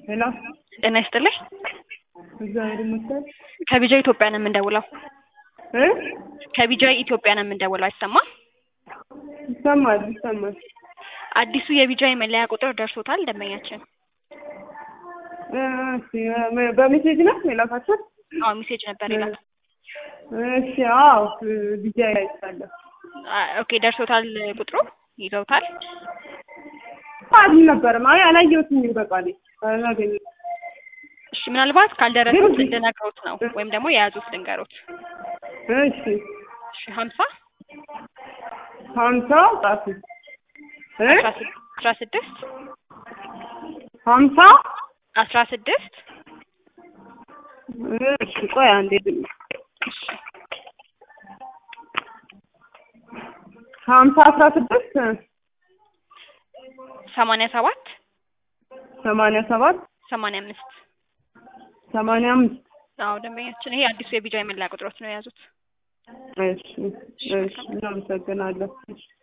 ሄሎ ጤና ይስጥልኝ። እግዚአብሔር ይመስገን ከቢጃ ኢትዮጵያ ነው የምንደውለው። እ ከቢጃ ኢትዮጵያ ነው የምንደውለው። አይሰማም? ይሰማል ይሰማል። አዲሱ የቢጃ መለያ ቁጥር ደርሶታል ደንበኛችን? እ እሺ በ- በሜሴጅ ነው የላካችሁት? አዎ ሜሴጅ ነበር ይላል። እሺ አዎ ቢጃ አይቻለሁ። ኦኬ ደርሶታል ቁጥሩ ይዘውታል? አልነበረም። አይ አላየሁትም በቃሌ አላገኘሁትም። እሺ ምናልባት ካልደረሱት ግን- እንድነግሮት ነው ወይም ደግሞ የያዙት ልንገሮት። እሺ እሺ ሀምሳ ሀምሳ ጻፉ እ አስራ ስድ- አስራ ስድስት ሀምሳ አስራ ስድስት እሺ ቆይ አንዴ ድም እሺ ሀምሳ አስራ ስድስት ሰማንያ ሰባት ሰማንያ ሰባት ሰማንያ አምስት ሰማንያ አምስት አዎ ደንበኛችን ይሄ አዲሱ የቢጃ የመለያ ቁጥሮች ነው የያዙት። እሺ እሺ እናመሰግናለን።